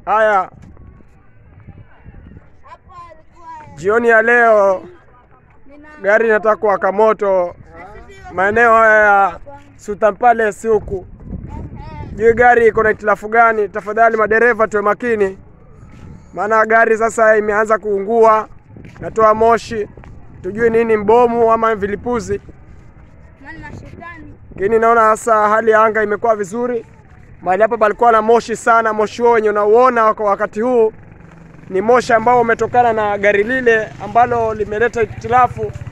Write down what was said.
Haya, jioni ya leo gari inataka kuwaka moto maeneo haya ya Sultan Palace huku. Jui gari iko na hitilafu gani? Tafadhali madereva tuwe makini, maana gari sasa imeanza kuungua, natoa moshi, tujui nini, mbomu ama vilipuzi. Lakini naona sasa hali ya anga imekuwa vizuri. Mahali hapa palikuwa na moshi sana. Moshi huo wenye unauona kwa wakati huu ni moshi ambao umetokana na gari lile ambalo limeleta hitilafu